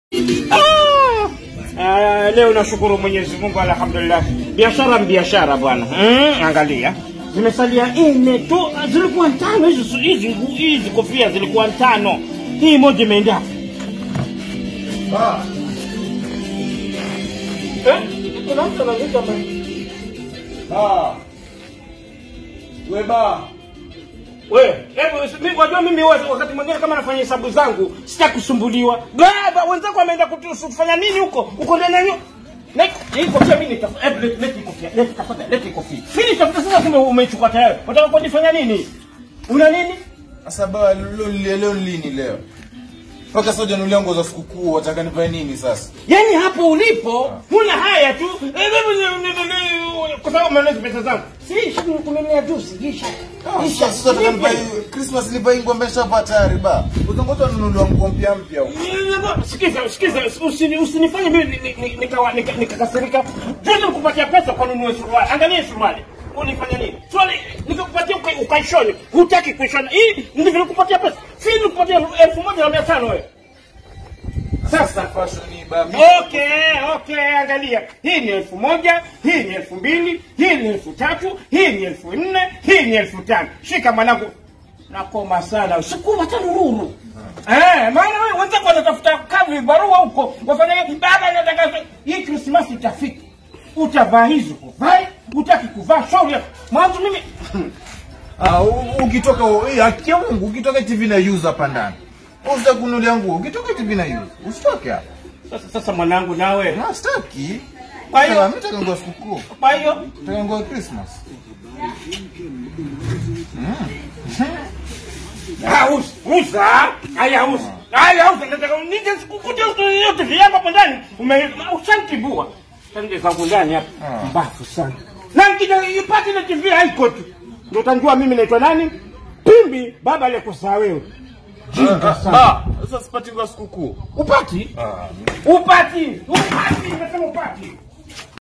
Ah! Ah, leo nashukuru Mwenyezi Mungu, alhamdulillah. Biashara biashara bwana. Mm, angalia zimesalia nne tu, zilikuwa tano hizi hizi hizi kofia zilikuwa tano, hii moja imeenda Ba, eh? Kuna mtu anaandika ma- ba. We ba. We, hebu mimi wajua mimi wa- wakati mwingine kama nafanya hesabu zangu sitaki kusumbuliwa. Baba wenzako wameenda kutu- kufanya nini huko? Uko ndani ya nyu- Let- hii kofia mimi nitafuta. Hebu let- let hii kofia. Let tafadhali let hii kofia. Mimi tafuta sasa kumbe umeichukua tayari. Unataka kunifanya nini? Una nini? Sasa ba, leo leo leo lini leo? Mpaka sasa hujanunulia nguo za sikukuu, wataka nivae nini sasa? Yaani hapo ulipo huna haya tu. Eh, wewe ni- ni- ni- ni- Kwa sababu umeona pesa zangu. Si shida kununua juzi, gisha. Sasa sasa nataka nivae Christmas nivae nguo ambayo nishapata tayari ba. Utangoja nunuliwa nguo mpya mpya huko. Sikiza, sikiza, usini- usinifanye mimi ni- ni- ni- nikawa- nika- nikakasirika. Juzi nikupatia pesa kwa nunue suruali. Angalia hii suruali. Unifanya nini? Suruali nikakupatia uka- ukaishone. Hutaki kuishona. Hii ndivyo nilikupatia pesa. Si nilikupatia elfu moja na mia tano wewe. Sasa Fashion hii ba. Okay, okay, angalia. Hii ni elfu moja, hii ni elfu mbili, hii ni elfu tatu, hii ni elfu nne, hii ni elfu tano. Shika mwanangu. Nakoma sana. Sukuma hata nururu. Eh, maana wewe wenzako wanatafuta kazi barua huko. Wafanya baba nataka hii Krismasi itafika. Utavaa hizo kuvae, utaki kuvaa shauri yako. Mwanzo mimi Ah, u- ukitoka hii haki ya Mungu, ukitoka TV na use hapa ndani. Usitaki kununulia nguo, ukitoka TV na use. Usitoke hapa. sasa, sasa mwanangu nawe. Na sitaki. Kwa hiyo- Mimi nataka nguo ya sikukuu. Kwa hiyo Nataka nguo ya Christmas. Hausa, uza, haya uza, haya uza, nataka nije sikukute yote viyangu hapo ndani, ume ushantibua. Sanje zangu ndani hapa, Ah. mbafu sana. Na nikija ipate ile TV haiko tu. Ndio utanjua mimi naitwa nani? Pimbi, baba aliyekuzaa wewe. Jinga sana. Ba, sasa sipati nguo ya sikukuu. Upati? Ah, Upati, upati, nasema upati.